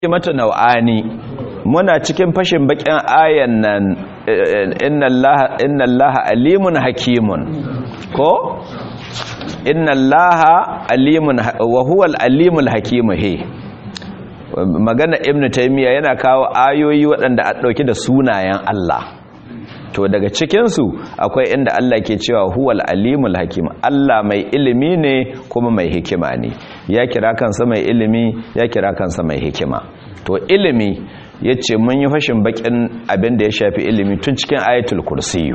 mata nau'ani muna cikin fashin bakin ayan nan inna allaha alimun hakimun ko inna allaha alimun wa huwa alimul hakimu he magana ibnu taymiya yana kawo ayoyi waɗanda a ɗauki da sunayen Allah to daga cikinsu akwai inda Allah ke cewa huwal alimul hakim Allah mai ilimi ne kuma mai hikima ne ya kira kansa mai ilimi ya kira kansa mai hikima to ilimi yace mun yi fashin bakin abin da ya shafi ilimi tun cikin ayatul kursiyu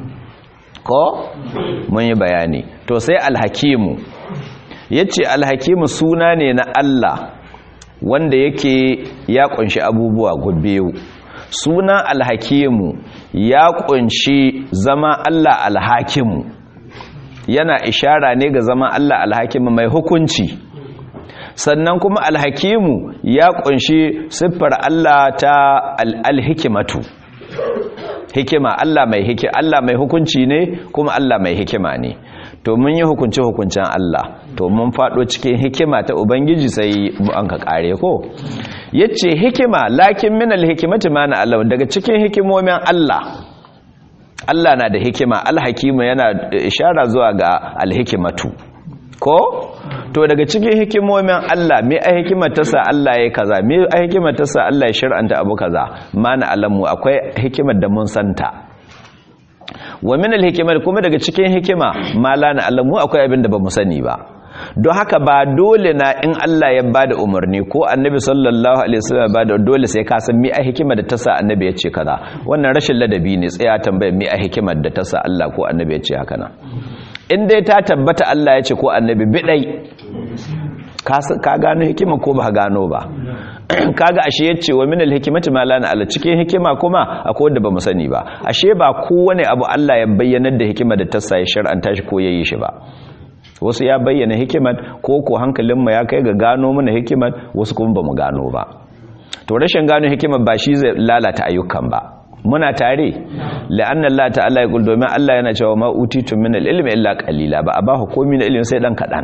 ko mun yi bayani to sai alhakimu yace alhakimu suna ne na Allah wanda yake ya kunshi abubuwa biyu suna alhakimu ya kunshi zama Allah alhakimu yana ishara ne ga zama Allah alhakimu mai hukunci sannan kuma alhakimu ya kunshi siffar Allah ta alhikimatu hikima Allah mai hiki Allah mai hukunci ne kuma Allah mai hikima ne to mun yi hukunci hukuncin Allah to mun fado cikin hikima ta ubangiji sai an ka kare ko yace hikima lakin min alhikimati ma na Allah daga cikin hikimomin Allah Allah na da hikima alhakimu yana ishara zuwa ga alhikimatu ko to daga cikin hikimomin Allah me a hikimar ta sa Allah ya kaza me a hikimar ta sa Allah ya shar'anta abu kaza ma na alamu akwai hikimar da mun santa wa min alhikimar kuma daga cikin hikima ma la na alamu akwai abin da ba mu sani ba don haka ba dole na in Allah ya bada umarni ko annabi sallallahu alaihi wasallam bada dole sai ka san me a hikimar da ta sa annabi ya ce kaza wannan rashin ladabi ne tsaya tambaya me a hikimar da ta sa Allah ko annabi ya ce haka nan in dai ta tabbata Allah ya ce ko annabi bidai ka gano hikima ko ba gano ba kaga ashe yace wa min alhikmati ma lana ala cikin hikima kuma akwai wanda bamu sani ba ashe ba kowane abu Allah ya bayyana da hikima da ta sa ya shar'anta shi ko yayi shi ba wasu ya bayyana hikimar ko ko hankalinmu ya kai ga gano mana hikimar wasu kuma bamu gano ba to rashin gano hikimar ba shi zai lalata ayyukan ba muna tare la'anna Allah ta'ala yaqul domin Allah yana cewa ma utitu min al-ilmi illa qalila ba a ba komai na ilimi sai dan kadan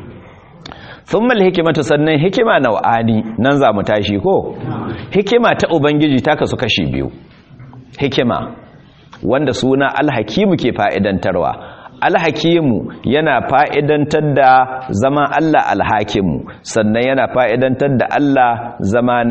thumma al-hikmatu sannan hikima nau'ani nan za mu tashi ko hikima ta ubangiji ta kasu kashi biyu hikima wanda suna al-hakimu ke fa'idantarwa alhakimu yana fa'idantar da zama Allah alhakimu sannan yana fa'idantar da Allah zama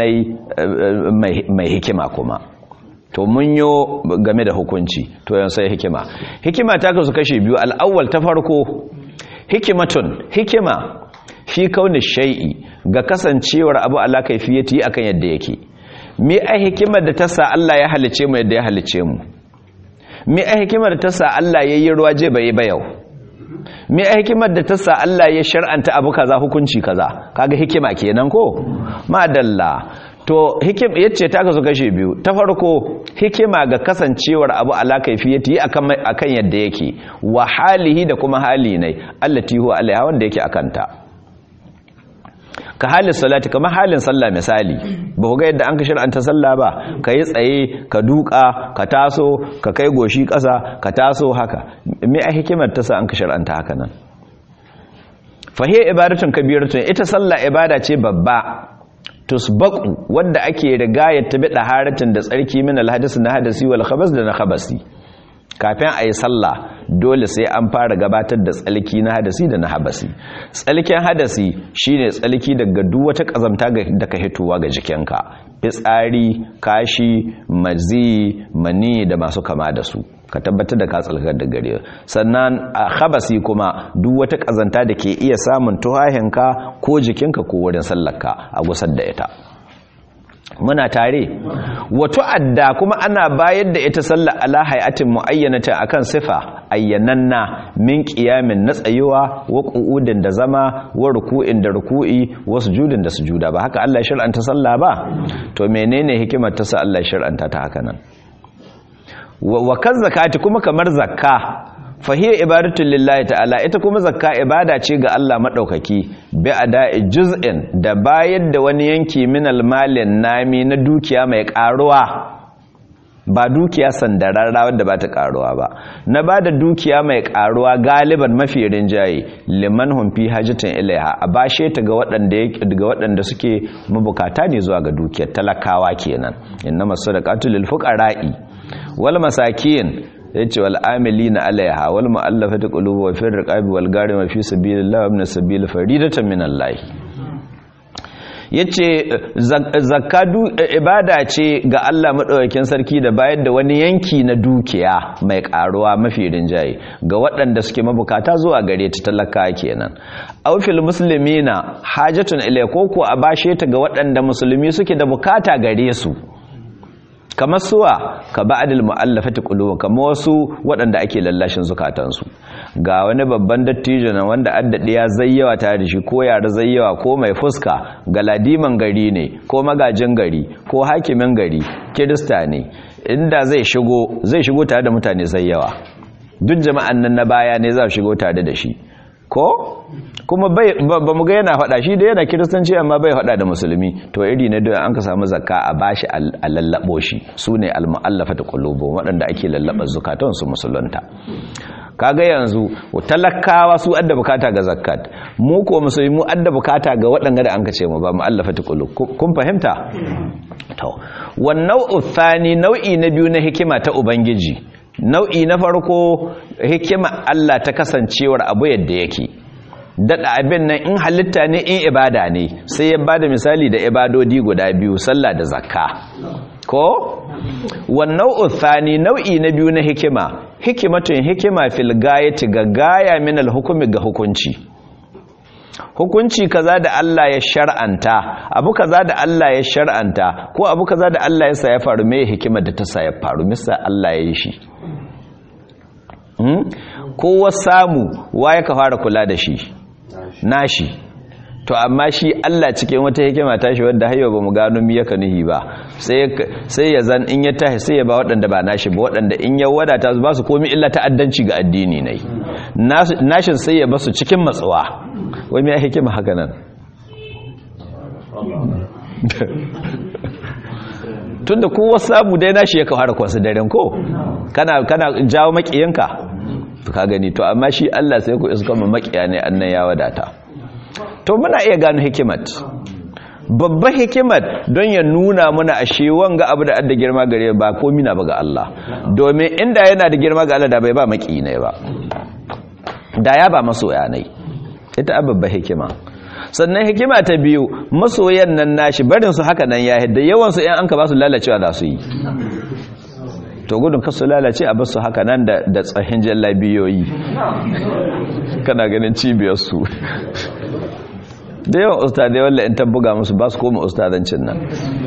mai hikima kuma to mun yo game da hukunci to yan sai hikima hikima ta kasu kashe biyu al'awwal ta farko hikimatun hikima fi kauni shai'i ga kasancewar abu ala kaifiyati akan yadda yake me ai hikimar da ta sa Allah ya halice mu yadda ya halice mu me a hikimar ta sa Allah ya yi ruwa je bai ba yau me a hikimar da ta sa Allah ya shar'anta abu kaza hukunci kaza kaga hikima kenan ko madalla to hikim yace ta kasu kashe biyu ta farko hikima ga kasancewar abu ala kaifiyati akan akan yadda yake wa halihi da kuma hali ne allati huwa alaiha wanda yake akanta ka halin salati kamar halin sallah misali ba ku ga yadda an ka shir'anta sallah ba ka yi tsaye ka duka ka taso ka kai goshi ƙasa ka taso haka me a hikimar ta sa an ka shir'anta haka nan fahiyar ibadatun kabiratun ita sallah ibada ce babba tusbaku wadda ake rigayar ta bi haratin da tsarki min alhadis na hadasi wal khabas da na khabasi kafin a yi sallah dole sai an fara gabatar da tsalki na hadasi da na habasi tsalkin hadasi shine tsalki daga duk wata kazamta da ka hitowa ga jikinka fitsari kashi mazi mani da masu kama da su ka tabbatar da ka tsalkar da gare sannan a habasi kuma duk wata kazanta da ke iya samun tuhahinka ko jikinka ko wurin sallarka a gusar da ita muna tare wato adda kuma ana bayar da ita sallar ala hayatin muayyanata akan sifa ayyananna min qiyamin na tsayuwa wa qu'udin da zama wa ruku'in da ruku'i wa sujudin da sujuda ba haka Allah ya shar'anta sallah ba to menene hikimar ta sa Allah ya shar'anta ta haka nan wa kan zakati kuma kamar zakka fahiyar ibadatun lillahi ta'ala ita kuma zakka ibada ce ga Allah maɗaukaki bi ada'i juz'in da bayar da wani yanki min almalin nami na dukiya mai ƙaruwa ba dukiya sandararra wadda ba ta karuwa ba na ba da dukiya mai karuwa galiban mafi rinjaye liman humfi hajjitin ilaiha a bashe ta ga waɗanda suke mabukata ne zuwa ga dukiyar talakawa kenan inna masu da katulil fuqara'i wal masakin yace wal amilina alaiha wal mu'allafati qulubu wa fir riqabi wal garima fi sabilillah wa ibn sabil faridatan min Allah yace zakadu ibada ce ga Allah madaukakin sarki da bayar da wani yanki na dukiya mai karuwa mafi rinjaye ga waɗanda suke mabukata zuwa gare ta talaka kenan aufil muslimina hajatun ilai ko a bashe ta ga waɗanda musulmi suke da bukata gare su kamar suwa ka ba'adil mu'allafati qulub kamar wasu waɗanda ake lallashin zukatansu ga wani babban dattijo na wanda addadi ya zayyawa tare da shi ko yara zayyawa ko mai fuska ga ladiman gari ne ko magajin gari ko hakimin gari kirista ne inda zai shigo zai shigo tare da mutane zayyawa duk jama'an nan na baya ne za su shigo tare da shi ko kuma ba mu ga yana faɗa shi da yana kiristanci amma bai faɗa da musulmi to iri na da an ka samu zakka a bashi a lallabo shi su ne almu'allafata qulubu waɗanda ake lallaba zukatan su musulunta kaga yanzu talakawa su adda bukata ga zakat mu ko musulmi mu adda bukata ga waɗanda da an ka ce mu ba mu'allafata qulub kun fahimta to wan nau'u thani nau'i na biyu na hikima ta ubangiji nau'i na farko hikima Allah ta kasancewar abu yadda yake daɗa abin nan in halitta ne in ibada ne sai ya bada misali da ibadodi guda biyu sallah da zakka ko wannan uthani nau'i na biyu na hikima hikimatun hikima fil gayati ga gaya min al hukumi ga hukunci hukunci kaza da Allah ya shar'anta abu kaza da Allah ya shar'anta ko abu kaza da Allah ya sa ya faru me hikima da ta sa ya faru misa Allah ya yi shi kowa samu waye ka fara kula da shi nashi to amma shi Allah cikin wata hikima tashi wanda hayo ba mu gano mi yaka nuhi ba sai ya zan in ya tashi sai ya ba waɗanda ba nashi ba waɗanda in ya wadata ba su komi illa ta'addanci ga addini ne nashin sai ya basu cikin matsuwa wai me hikima haka nan tunda kowa samu dai nashi ya kawara kwasu daren ko kana kana jawo makiyanka to ka gani to amma shi Allah sai ku iska mu makiya ne annan ya wadata to muna iya gano hikimat babban hikimat don ya nuna muna ashe wanga abu da adda girma gare ba komi na ba ga Allah domin inda yana da girma ga Allah da bai ba maki ne ba da ya ba masoya ne ita babban hikima sannan hikima ta biyu masoyan nan nashi barin su haka nan ya hidda yawan su in an ka ba su lalacewa za su yi to gudun kasu lalace a basu haka nan da da tsahin jallabiyoyi kana ganin cibiyar su da yawan ustadai walla in tabbuga musu ba su koma ustadancin nan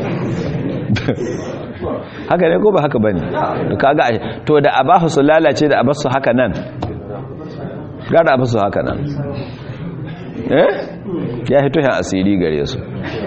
haka ne ko ba haka bane kaga to da abahu su lalace da abasu haka nan gara abasu haka nan eh ya hito yan asiri gare su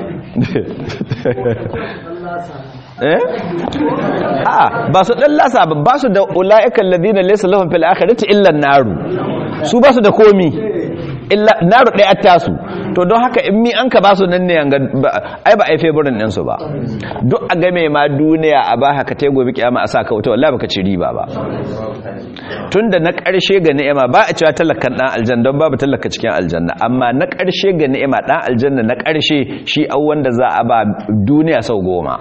eh a ba su dan lasa ba su da ulaiikal ladina laysa lahum fil akhirati illa an-naru su ba su da komi illa naru ɗaya tasu to don haka in mi an ka ba su nan ne ai ba ai favorin ɗinsu ba duk a game ma duniya a ba haka ta gobe kiyama a sa ka wuta wallahi baka ci riba ba tunda na ƙarshe ga ni'ima ba a cewa talakan ɗan aljanna don babu talaka cikin aljanna amma na ƙarshe ga ni'ima ɗan aljanna na ƙarshe shi au wanda za a ba duniya sau goma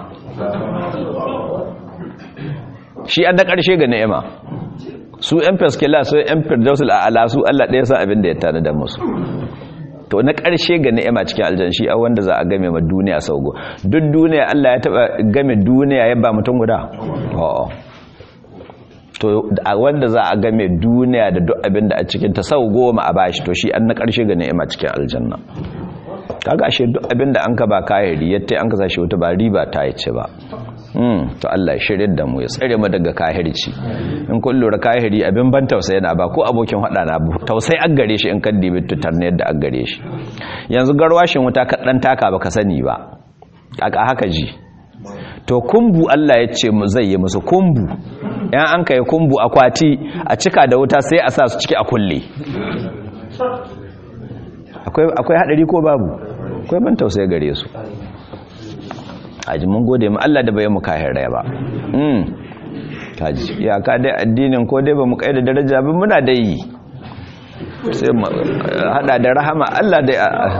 shi an na ƙarshe ga ni'ima su yan faskila su yan firdausul a'ala su Allah ɗaya san abin da ya tana da musu to na ƙarshe ga ni'ima cikin aljan shi a wanda za a game ma duniya sau go duk duniya Allah ya taba game duniya ya ba mutum guda a'a to a wanda za a game duniya da duk abin da a cikin ta sau goma a bashi to shi an na ƙarshe ga ni'ima cikin aljanna kaga ashe duk abin da an ka ba kahiri yadda an ka sashi wata ba riba ta yi ce ba to Allah ya shirye da mu ya tsare mu daga kahirci in kun lura kahiri abin ban tausayi na ba ko abokin hada na tausayi an gare shi in kan dibi tutar ne yadda an gare shi yanzu garwashin wuta ka dan taka baka sani ba aka haka ji to kumbu Allah ya ce mu zai yi musu kumbu yan an kai kumbu akwati a cika da wuta sai a sa su ciki a kulle akwai akwai hadari ko babu akwai ban tausayi gare su aji mun gode mu Allah da bai mu kahir rai ba kaji iyaka dai addinin ko dai ba mu kai da daraja ba muna da yi sai mu hada da rahama Allah dai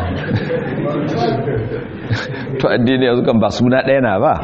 to addini yanzu kan ba suna ɗaya na ba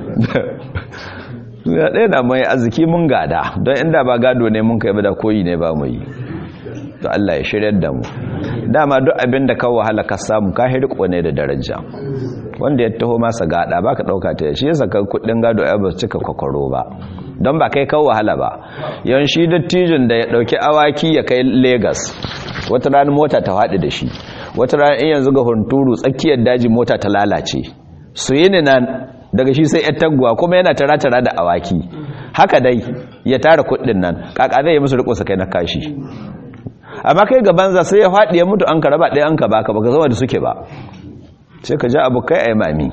suna ɗaya na mai arziki mun gada don inda ba gado ne mun kai ba da koyi ne ba mu yi to Allah ya shirya da mu dama duk abin da ka wahala ka samu ka hirko ne da daraja wanda ya taho masa gada baka dauka ta shi yasa ka kudin gado ya ba cika kwakwaro ba don ba kai kawo wahala ba yan shi dattijin da ya dauki awaki ya kai Lagos wata rana mota ta faɗi da shi wata rana in yanzu ga hunturu tsakiyar daji mota ta lalace su yi ni nan daga shi sai 'yar taguwa kuma yana tara-tara da awaki haka dai ya tara kudin nan kaka zai yi musu riko kai na kashi amma kai ga banza sai ya faɗi ya mutu an ka raba ɗaya an ka baka baka zama da suke ba sai ka ja abu kai a mami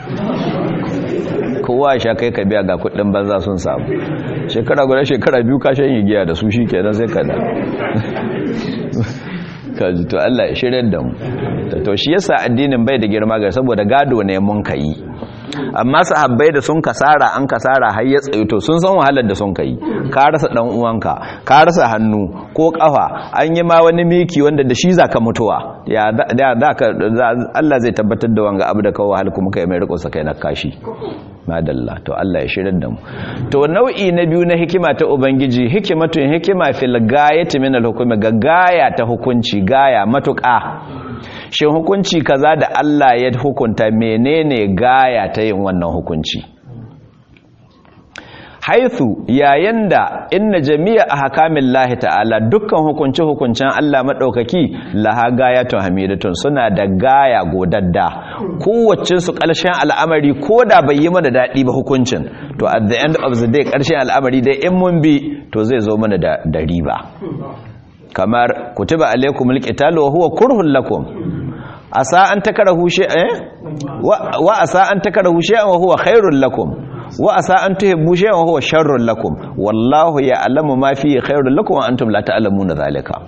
kowa sha kai ka biya ga kudin banza sun samu shekara guda shekara biyu ka shan giya da su shi kenan sai ka da kaji to Allah ya shirya da mu to shi yasa addinin bai da girma ga saboda gado ne mun kai amma sahabbai da sun kasara an kasara har ya tsayo to sun san wahalar da sun kai ka rasa dan uwanka ka rasa hannu ko kafa an yi ma wani miki wanda da shi zaka mutuwa ya da ka Allah zai tabbatar da wanga abu da kawo wahal kuma kai mai riko sakai na kashi madalla to Allah ya shirin da mu to nau'i na biyu na hikima ta ubangiji hikimatun hikima fil gayati min al hukmi ga gaya ta hukunci gaya matuƙa shin hukunci kaza da Allah ya hukunta menene gaya ta yin wannan hukunci haithu yayin da inna jami'a ahkamin lahi ta'ala dukkan hukunci hukuncin Allah madaukaki laha gayatun hamidatun suna da gaya godadda kowacce su ƙarshen al'amari koda bai yi mana dadi ba hukuncin to at the end of the day ƙarshen al'amari dai in mun bi to zai zo mana da da riba kamar kutiba alaikumul qitalu wa huwa kurhun lakum asa an takarahu shay'an wa asa an takarahu shay'an wa huwa khairul lakum wa asa an tuhibbu shay'an wa huwa sharrul lakum wallahu ya'lamu ma fi khairul lakum wa antum la ta'lamuna dhalika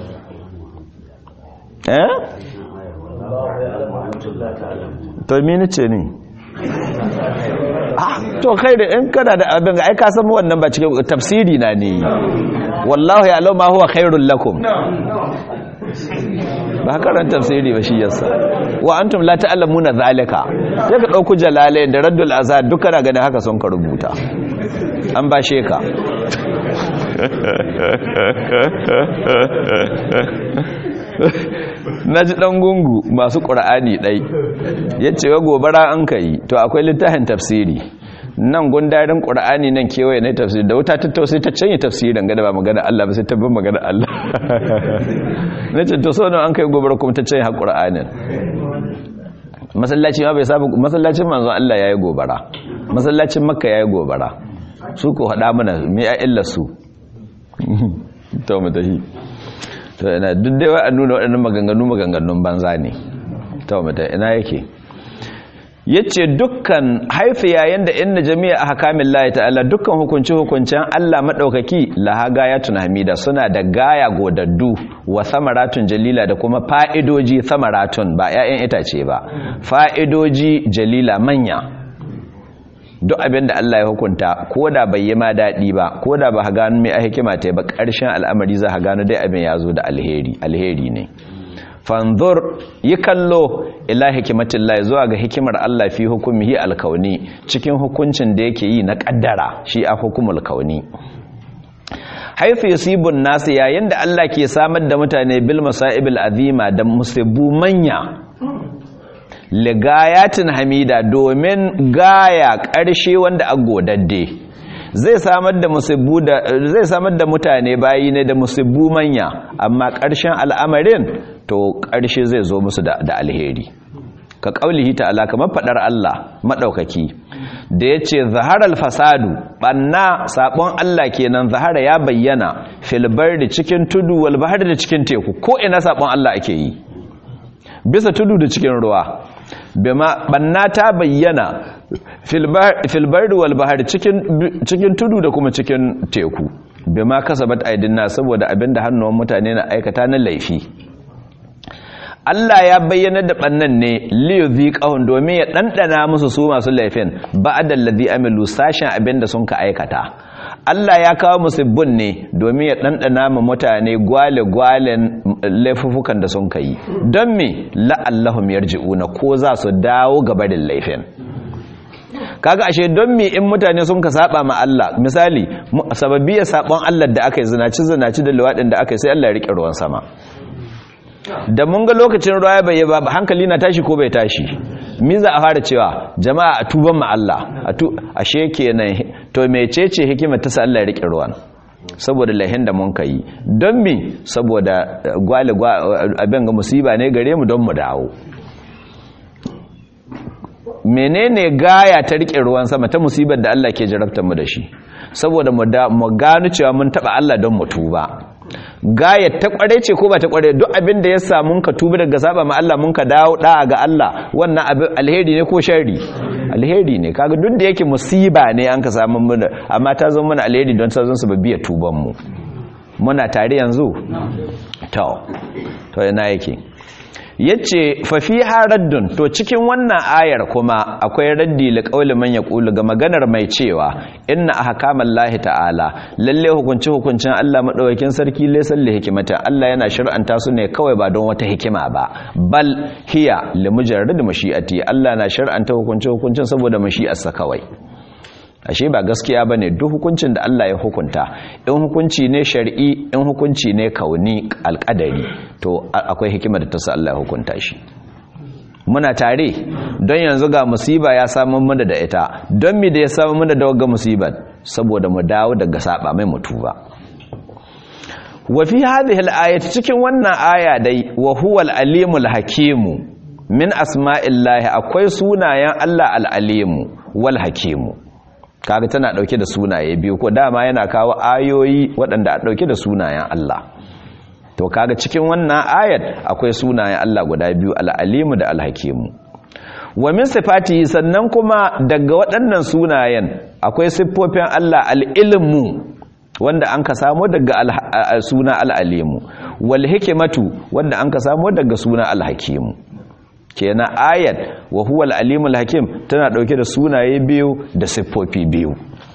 eh to me nace ne ah to kai da in kana da abin ga ai ka san wannan ba cikin tafsiri na ne wallahu ya'lamu ma huwa khairul lakum ba karan tafsiri ba shi yasa wa antum la ta'lamuna zalika sai ka dauku jalalain da raddul azad duka na ganin haka sun ka rubuta an ba sheka naji dan gungu masu qur'ani dai yace wa gobara an kai to akwai littafin tafsiri nan gundarin ƙura'ani nan kewaye na tafsiri da wuta ta tausai ta canye tafsirin gada ba magana Allah ba sai tabbin magana Allah na ce to sau an kai gobar kuma ta canye ha ƙura'anin masallaci ma bai sabu masallacin manzon Allah ya yi gobara masallacin makka ya yi gobara su ko haɗa mana mai a illa su to mu tafi to ina duk dai wa nuna waɗannan maganganu maganganun banza ne to mu tafi ina yake yace dukkan haifi yayin da inna jami'a ahkamin lahi ta'ala dukkan hukunci hukuncen Allah madaukaki laha gayatun hamida suna da gaya godaddu wa samaratun jalila da kuma fa'idoji samaratun ba ƴaƴan itace ba fa'idoji jalila manya duk abin da Allah ya hukunta ko da bai yi ma daɗi ba ko da ba ha gano mai hikima ta ba ƙarshen al'amari za ha gano dai abin ya zo da alheri alheri ne fanzur yi kallo ila hikimatin lai zuwa ga hikimar Allah fi hukumihi alkauni cikin hukuncin da yake yi na kaddara shi a hukumul kauni haifu yusibun nasu yayin da Allah ke samar da mutane bil masaibil azima da musibbu manya ligayatin hamida domin gaya ƙarshe wanda a godadde zai samar da musibbu da zai samar da mutane bayi ne da musibbu manya amma ƙarshen al'amarin to ƙarshe zai zo musu da alheri ka ƙaulihi ta'ala kamar faɗar Allah maɗaukaki da ya ce zaharar fasadu ɓanna saɓon Allah kenan zahara ya bayyana filbar da cikin tudu walbahar da cikin teku ko ina saɓon Allah ake yi bisa tudu da cikin ruwa bima ɓanna ta bayyana filbar da walbahar cikin tudu da kuma cikin teku bima kasabat aidinna saboda abinda hannuwan mutane na aikata na laifi Allah ya bayyana da bannan ne liyuzi qahun domin ya dandana musu su masu laifin ba'da alladhi amilu sashin abinda sun ka aikata Allah ya kawo musibbin ne domin ya ɗanɗana ma mutane gwale-gwalen laifufukan da sun kai don me la'allahum yarji'una ko za su dawo gabarin laifin kaga ashe don me in mutane sun ka saba ma Allah misali sababbi ya sabon Allah da aka yi zinaci zinaci da luwadin da aka yi sai Allah ya rike ruwan sama da mun ga lokacin ruwa bai ba hankali na tashi ko bai tashi mi za a fara cewa jama'a a tuban ma Allah a tu ashe kenan to mecece hikimar ta sa Allah ya rike ruwan saboda lahin da mun kai don me saboda gwale abin ga musiba ne gare mu don mu dawo menene gaya ta rike ruwan sama ta musibar da Allah ke jarabtar mu da shi saboda mu gano cewa mun taba Allah don mu tuba gaya ta kware ce ko ba ta kware duk abin da ya samu ka tuba daga saba ma Allah mun ka dawo da ga Allah wannan abin alheri ne ko sharri alheri ne kaga duk da yake musiba ne an ka samu mun amma ta zama mana alheri don ta zama sababbi tuban mu muna tare yanzu to to ina yake yace fa fi raddun to cikin wannan ayar kuma akwai raddi li qauli man yaqulu ga maganar mai cewa inna ahkamallahi ta'ala lalle hukunci hukuncin Allah madaukakin sarki laysan li hikimata Allah yana shar'anta su ne kawai ba don wata hikima ba bal hiya li mujarrad mashi'ati Allah na shar'anta hukunci hukuncin saboda mashi'arsa kawai ashe ba gaskiya bane duk hukuncin da Allah ya hukunta in hukunci ne shar'i in hukunci ne kauni alƙadari to akwai hikima da ta sa Allah ya hukunta shi muna tare don yanzu ga musiba ya samu mana da ita don mi da ya samu mana da wagga musibar saboda mu dawo daga saba mai mutuba wa fi hadhihi al cikin wannan aya dai wa huwa al-alimul hakimu min asma'illahi akwai sunayen Allah al-alimu wal hakimu kaga tana dauke da sunaye biyu ko dama yana kawo ayoyi waɗanda a dauke da sunayen Allah to kaga cikin wannan ayat akwai sunayen Allah guda biyu al-alimu da al-hakimu wa min sifati sannan kuma daga waɗannan sunayen akwai siffofin Allah al-ilmu wanda an ka samo daga suna al-alimu wal hikmatu wanda an ka samo daga suna al-hakimu kenan ayat wa huwa al-alimul hakim tana dauke da sunaye biyu da siffofi biyu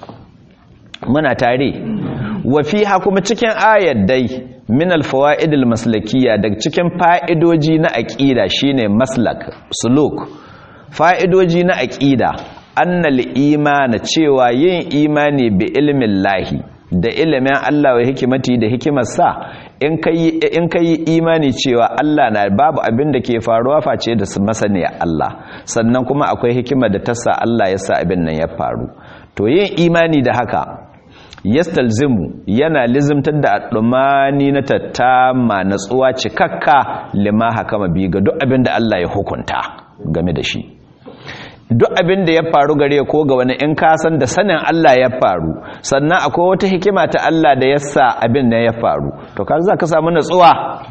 muna tare wa fiha kuma cikin ayat dai min al-fawaid al-maslakiyya daga cikin fa'idoji na aqida shine maslak suluk fa'idoji na aqida annal imana cewa yin imani bi ilmin lahi da ilimin Allah wa hikimati da hikimarsa in ka yi imani cewa Allah na babu abin da ke faruwa face da su masaniya Allah sannan kuma akwai hikimar da ta sa Allah ya sa abin nan ya faru to yin imani da haka yastalzimu yana lizimtar da adumani na tattama natsuwa cikakka lima hakama bi ga duk abin da Allah ya hukunta game da shi duk abin da ya faru gare ko ga wani in ka san da sanin Allah ya faru sannan akwai wata hikima ta Allah da ya sa abin da ya faru to ka za ka samu natsuwa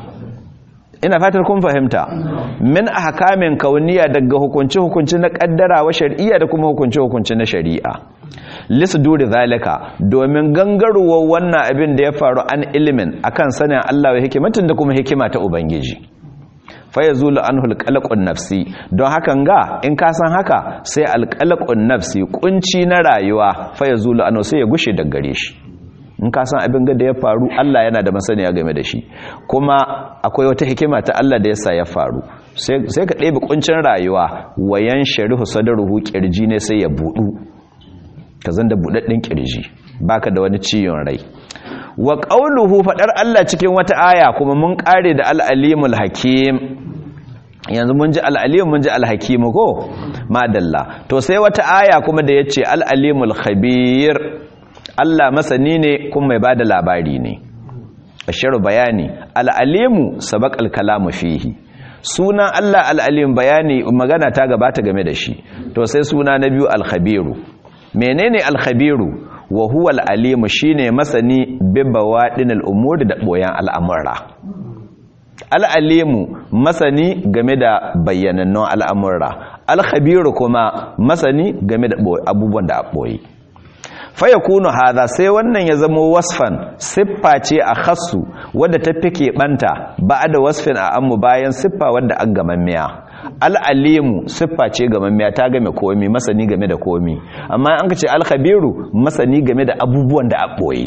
ina fatar kun fahimta min ahkamin kauniya daga hukunci hukunci na kaddara wa shar'iyya da kuma hukunci hukunci na shari'a lisduri zalika domin gangaruwar wannan abin da ya faru an ilimin akan sanin Allah wa hikimatin da kuma hikima ta ubangiji faya zulu an hulƙalaƙun nafsi don hakan ga in ka san haka sai alƙalaƙun nafsi ƙunci na rayuwa faya zulu an sai ya gushe da gare shi in ka san abin da ya faru Allah yana da masaniya game da shi kuma akwai wata hikima ta Allah da yasa ya faru sai ka ɗebe ƙuncin rayuwa wayan sharihu sadaruhu ƙirji ne sai ya buɗu ka zan da buɗaɗɗen ƙirji baka da wani ciwon rai wa ƙauluhu faɗar Allah cikin wata aya kuma mun ƙare da al'alimul hakim yanzu mun ji al'alim mun ji alhakimu ko madalla to sai wata aya kuma da ya ce al'alimul khabir Allah masani ne kuma mai ba da labari ne ashiru bayani al'alimu sabak alkalamu fihi sunan Allah al'alim bayani magana ta gabata game da shi to sai suna na biyu alkhabiru menene alkhabiru wa huwa al'alimu shi ne masani bibbawa ɗinal umuri da ɓoyan al'amurra al'alimu masani game da bayyanannun al'amurra alhabiru kuma masani game da abubuwan da a ɓoye faya kunu haza sai wannan ya zama wasfan siffa ce a khassu wadda ta fi keɓanta ba da wasfin a ammu bayan siffa wadda an gamammiya al'alimu siffa ce ga mamiya ta game komi masani game da komi amma an ka ce alkhabiru masani game da abubuwan da a ɓoye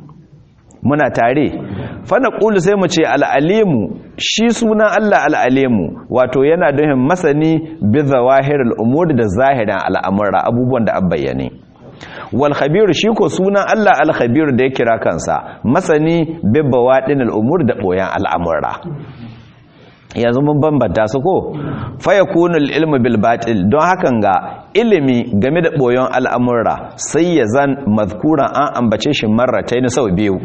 muna tare fana ƙulu sai mu ce al'alimu shi sunan Allah al'alimu wato yana duhin masani bi zawahir al'umuri da zahirin al'amura abubuwan da an bayyane wal khabiru shi ko sunan Allah al khabiru da ya kira kansa masani bi bawadin al'umuri da boyan al'amura yanzu mun bambanta su ko fa yakunu al-ilmu bil batil don hakan ga ilimi game da boyon al'amura sai ya zan mazkuran an ambace shi marratayn sau biyu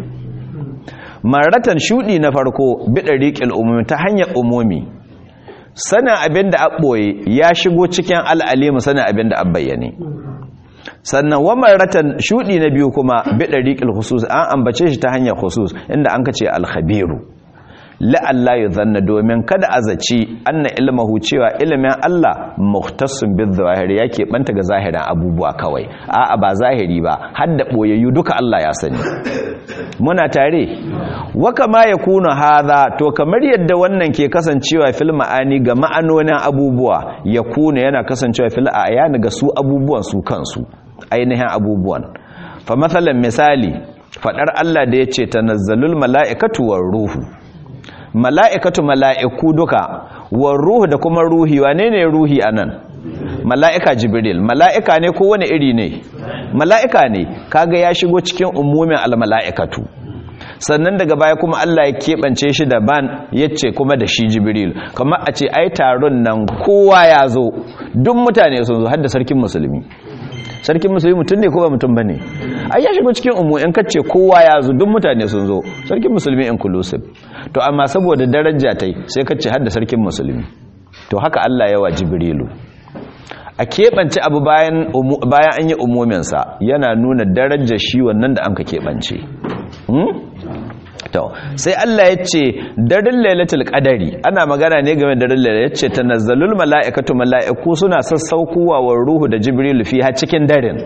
maratan shudi na farko bi dariqil umumi ta hanyar umumi sana abinda a boye ya shigo cikin al'alimu sana abinda a bayyane sannan wa maratan shudi na biyu kuma bi dariqil khusus an ambace shi ta hanyar khusus inda an kace al-khabiru la'alla ya zanna domin kada a zaci anna ilmahu cewa ilimin Allah muhtassun bil zawahir yake banta ga zahirin abubuwa kawai a'a ba zahiri ba har da boyayyu duka Allah ya sani muna tare wa kama yakunu hadha to kamar yadda wannan ke kasancewa fil ma'ani ga ma'anonin abubuwa yakunu yana kasancewa fil ayani ga su abubuwan su kansu ainihin abubuwan fa masalan misali fadar Allah da yace tanazzalul mala'ikatu war ruhu mala'ikatu mala'iku duka war ruhu da kuma ruhi wane ne ruhi anan mala'ika jibril mala'ika ne ko wani iri ne mala'ika ne kaga ya shigo cikin umumin almala'ikatu sannan daga baya kuma Allah ya keɓance shi daban ya ce kuma da shi jibril kamar a ce ai taron nan kowa ya zo duk mutane sun zo har da sarkin musulmi sarkin musulmi mutum ne ko ba mutum bane ai ya shigo cikin umu in kace kowa ya zo duk mutane sun zo sarkin musulmi inclusive to amma saboda daraja tai sai kace har da sarkin musulmi to haka Allah ya wa jibrilu a keɓance abu bayan bayan an yi umuminsa yana nuna darajar shi wannan da an ka keɓance to sai Allah ya ce daren lailatul qadari ana magana ne game da daren lailatul ya ce tanazzalul mala'ikatu mala'iku suna sassaukowa wa ruhu da jibril fi ha cikin daren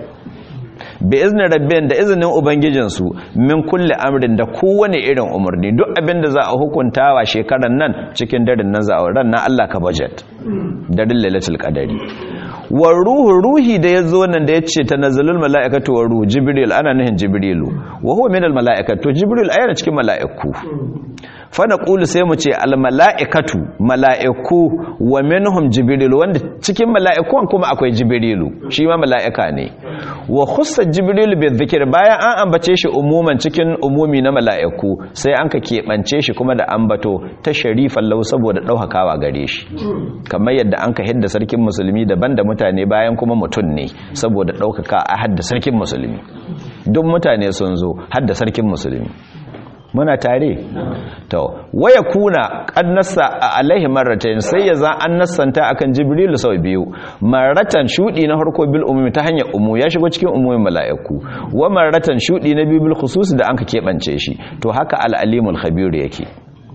bi izni rabbin da izinin ubangijinsu min kulli amrin da kowane irin umarni duk abin da za a hukuntawa shekaran nan cikin daren nan za a ran nan Allah ka budget daren lailatul qadari wa ruhu ruhi da ya zo nan da ya ce ta nazalul mala'ikatu wa ruhu jibril ana nuhin jibrilu wa huwa min al mala'ikatu jibril ayana cikin mala'iku fa naqulu sai mu ce al mala'ikatu mala'iku wa minhum jibril wanda cikin mala'ikun kuma akwai jibrilu shi ma mala'ika ne wa khussa jibril bi dhikr bayan an ambace shi umuman cikin umumi na mala'iku sai an ka keɓance shi kuma da ambato ta sharifan lau saboda ɗaukakawa gare shi kamar yadda an ka hidda sarkin musulmi daban da mutane bayan kuma mutum ne saboda ɗaukaka a hadda sarkin musulmi duk mutane sun zo hadda sarkin musulmi muna tare to waya kuna kannasa a alaihi marratayn sai ya za an nassanta akan jibril sau biyu marratan shudi na harko bil umumi ta hanyar umu ya shigo cikin umumin mala'iku wa marratan shudi na biyu bil khusus da anka kebance shi to haka al alimul khabir yake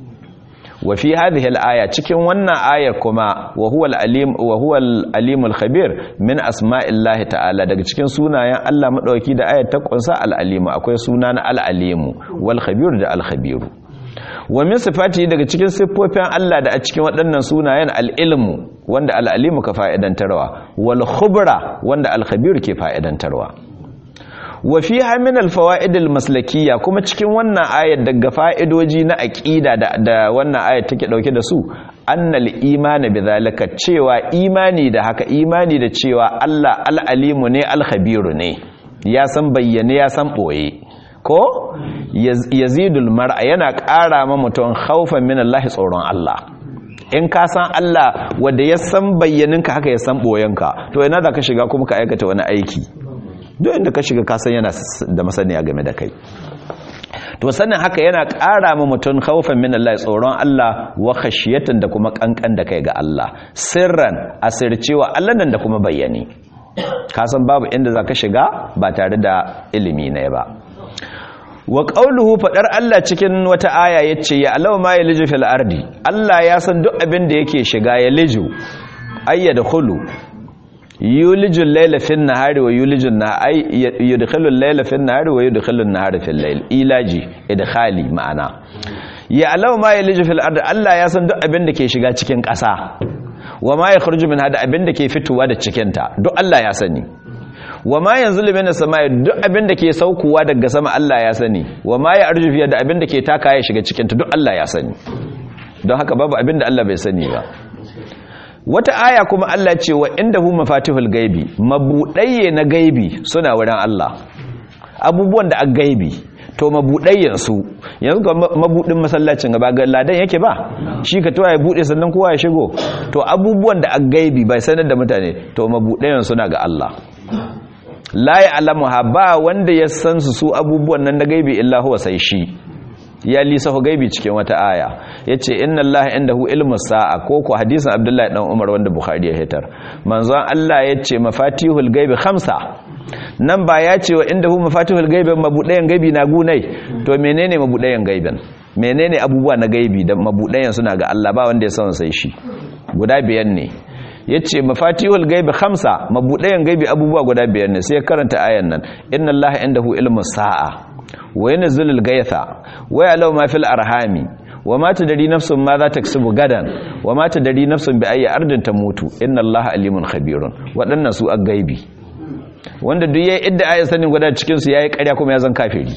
wa fi hadhihi al-aya cikin wannan ayar kuma wa huwa al-alim wa huwa al-alim al-khabir min asma'illahi ta'ala daga cikin sunayen Allah madauki da ayar ta kunsa al-alim akwai suna na al-alim wal khabir da al-khabir wa min sifati daga cikin siffofin Allah da a cikin waɗannan sunayen al-ilmu wanda al-alim ka fa'idantarwa wal khubra wanda al-khabir ke fa'idantarwa wa fi min alfawaid almaslakiyya kuma cikin wannan ayat daga fa'idoji na aqida da, da wannan ayat take dauke da su annal imani bidhalika cewa imani da haka imani da cewa Allah al-alimu ne al-khabiru ne ya san bayyane ya san boye ko yazidul mar'a yana ƙara ma mutum khaufan min Allah tsoron Allah in ka san Allah wanda ya san bayyaninka haka ya san boyenka to ina da ka shiga kuma ka aikata wani aiki duk inda ka shiga kasan yana da masaniya game da kai to sannan haka yana ƙara ma mutum khawfan min Allah tsoron Allah wa khashiyatan da kuma kankan da kai ga Allah sirran asircewa Allah nan da kuma bayyane kasan babu inda zaka shiga ba tare da ilimi ne ba wa qawluhu fadar Allah cikin wata aya yace ya alaw ma yaliju fil ardi Allah ya san duk abin da yake shiga ya liju ayyadkhulu yulijul layla fin nahari wa yulijun nahari yudkhilul layla fin nahari wa yudkhilun nahara fil layl ilaji idkhali ma'ana ya alaw ma yaliju fil ard Allah ya san duk abin da ke shiga cikin ƙasa wa ma yakhruju minha da abin da ke fitowa da cikin ta duk Allah ya sani wa ma yanzilu minas samai duk abin da ke saukowa daga sama Allah ya sani wa ma ya arju fiya da abin da ke taka ya shiga cikin ta duk Allah ya sani don haka babu abin da Allah bai sani ba wata aya kuma Allah ce wa indahu mafatihul gaibi mabudayye na gaibi suna wurin Allah abubuwan da a gaibi to mabudayyan su yanzu ga mabudin masallacin gaba ga ladan yake ba shi ka towa ya bude sannan kowa ya shigo to abubuwan da a gaibi bai sanar da mutane to mabudayyan suna ga Allah la ya'lamuha ba wanda ya san su su abubuwan nan na gaibi illa huwa sai shi ya lisafa gaibi cikin wata aya yace inna allaha indahu ilmu sa'a ko ko hadisin abdullahi dan umar wanda bukhari ya hitar manzon Allah yace mafatihul gaibi khamsa nan ba ya ce wa indahu mafatihul gaibi mabudayan gaibi na gunai to menene mabudayan gaibin menene abubuwa na gaibi da mabudayan suna ga Allah ba wanda ya san sai shi guda biyan ne yace mafatihul gaibi khamsa mabudayan gaibi abubuwa guda biyar ne sai karanta ayan nan inna allaha indahu ilmu sa'a wa yanzilul gaitha wa ya'lamu ma fil arhami wa ma tadri nafsun ma za taksubu gadan wa ma tadri nafsun bi ayyi ardin tamutu inna allaha alimun khabirun wadannan su gaibi wanda duk yayi idda ayan sanin guda cikin su yayi ƙarya kuma ya zan kafiri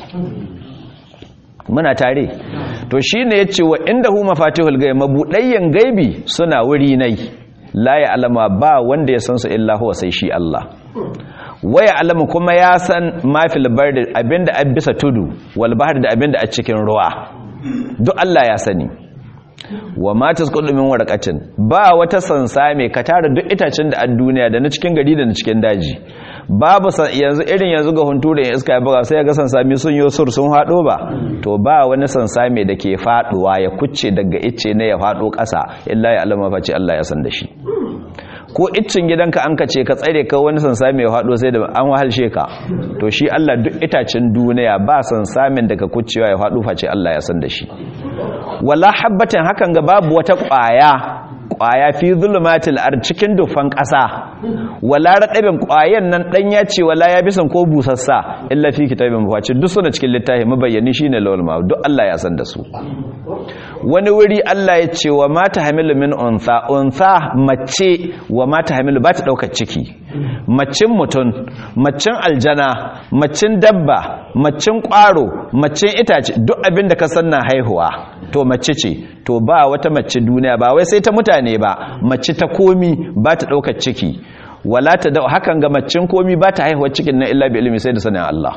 muna tare to shine yace wa indahu mafatihul gaibi mabudayyan gaibi suna wuri nai la ya alama ba wanda ya san su illa huwa sai shi Allah waya alamu kuma ya san mafil bardi abinda a bisa tudu wal bahar da abinda a cikin ruwa duk Allah ya sani wa ma tasqudu min warqatin ba wata sansa mai ka tara duk itacen da a duniya da na cikin gari da na cikin daji babu yanzu irin yanzu ga hunture in iska ya buga sai ga sansami sun yi sur sun hado ba to ba wani sansami da ke faduwa ya kucce daga icce ne ya fado kasa illa ya alama face Allah ya san da shi ko iccin gidanka an kace ka tsare ka wani sansami ya hado sai da an wahalshe ka to shi Allah duk itacen duniya ba sansamin daga kuccewa ya hado face Allah ya san da shi wala habbatin hakan ga babu wata kwaya kwaya fi zulumatil ar cikin dufan ƙasa wala radabin kwayan nan dan ya ce wala ya bisan ko busassa illa fi kitabin mafaci duk suna cikin littafi mabayyani shine lawal ma duk Allah ya san da su wani wuri Allah ya ce wa mata hamilu min unsa unsa mace wa mata hamilu ba ta daukar ciki macin mutum macin aljana macin dabba macin kwaro macin itace duk abin da ka san na haihuwa to mace ce to ba wata mace duniya ba wai sai ta mutane ba mace ta komi ba ta daukar ciki wala ta da hakan ga macin komi ba ta haihuwa cikin na illa bi ilimi sai da sanin Allah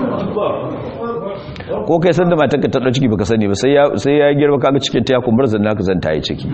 ko kai san da matarka ta ciki baka sani ba sai ya sai ya girma kaga cikin ta ya kumbar zanna ka zan ta yi ciki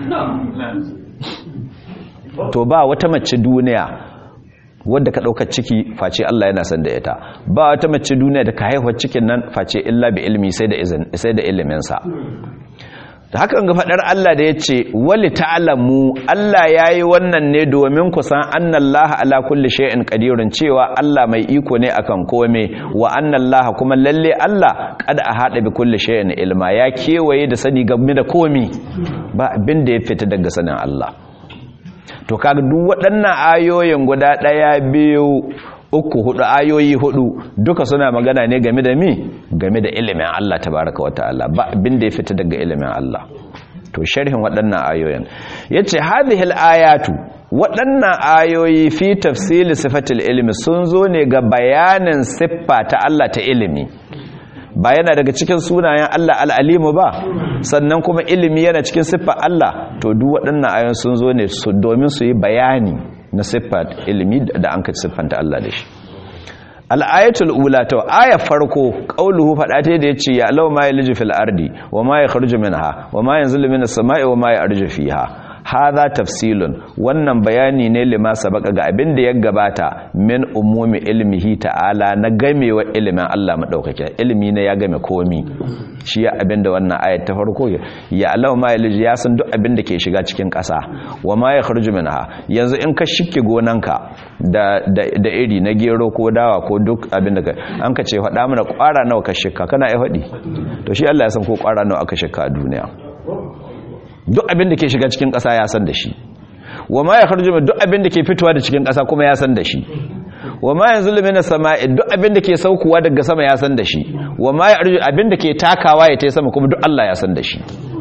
to ba wata mace duniya wadda ka ɗaukar ciki face Allah yana san da ita ba wata mace duniya da ka haihuwar cikin nan face illa bi ilmi sai da izin sai da iliminsa da haka ga faɗar Allah da ya ce wali ta'alamu Allah ya yi wannan ne domin ku san annallaha ala kulli shay'in qadirun cewa Allah mai iko ne akan kome wa annallaha kuma lalle Allah qad ahada bi kulli shay'in ilma ya kewaye da sani game da komi ba abin da ya fita daga sanin Allah to kaga duk waɗannan ayoyin guda ɗaya biyu uku hudu ayoyi hudu duka suna magana ne game da mi game da ilimin Allah tabaraka wata'ala ba abin da ya fita daga ilimin Allah to sharhin waɗannan ayoyin yace hadhihi ayatu waɗannan ayoyi fi tafsili sifatil ilmi sun zo ne ga bayanin siffa ta Allah ta ilimi ba yana daga cikin sunayen Allah al'alimu ba sannan kuma ilimi yana cikin siffar Allah to duk waɗannan ayoyin sun zo ne domin su yi bayani na siffar ilimi da an ka siffanta Allah da shi al'ayatul ula ta aya farko qauluhu fada ta da yace ya law ma yalju fil ardi wa ma yakhruju minha wa ma yanzilu minas sama'i wa ma yarju fiha hadha tafsilun wannan bayani ne lima sabaka ga abin da ya gabata min umumi ilmihi ta'ala na gamewa ilimin Allah madaukake ilimi ne ya game komi shi ya abin da wannan ayat ta farko ya Allah ma yalji ya san duk abin da ke shiga cikin ƙasa wa ma yakhruju minha yanzu in ka shike gonanka da da iri na gero ko dawa ko duk abin da an ka ce faɗa mana ƙwara nawa ka shika kana ai faɗi to shi Allah ya san ko ƙwara nawa aka shika a duniya duk abin da ke shiga cikin ƙasa ya san da shi wa ma ya kharju duk abin da ke fitowa da cikin ƙasa kuma ya san da shi wa ma yanzu lumina sama'i duk abin da ke saukowa daga sama ya san da shi wa ma ya arju abin da ke takawa ya tai sama kuma duk Allah ya san da shi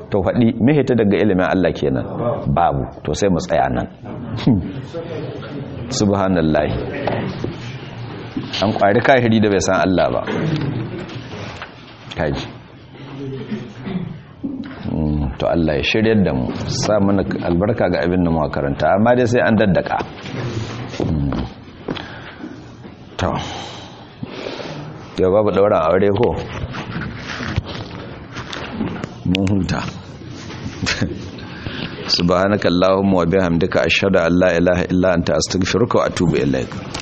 to faɗi mihita daga ilimin Allah kenan babu to sai mu tsaya nan subhanallahi an kwari kahiri da bai san Allah ba kaji to Allah ya shiryar da mu sa mana albarka ga abin da mu karanta amma dai sai an daddaka to yau babu dauran aure ko mun huta subhanakallahumma wa bihamdika ashhadu an la ilaha illa anta astaghfiruka wa atubu ilaik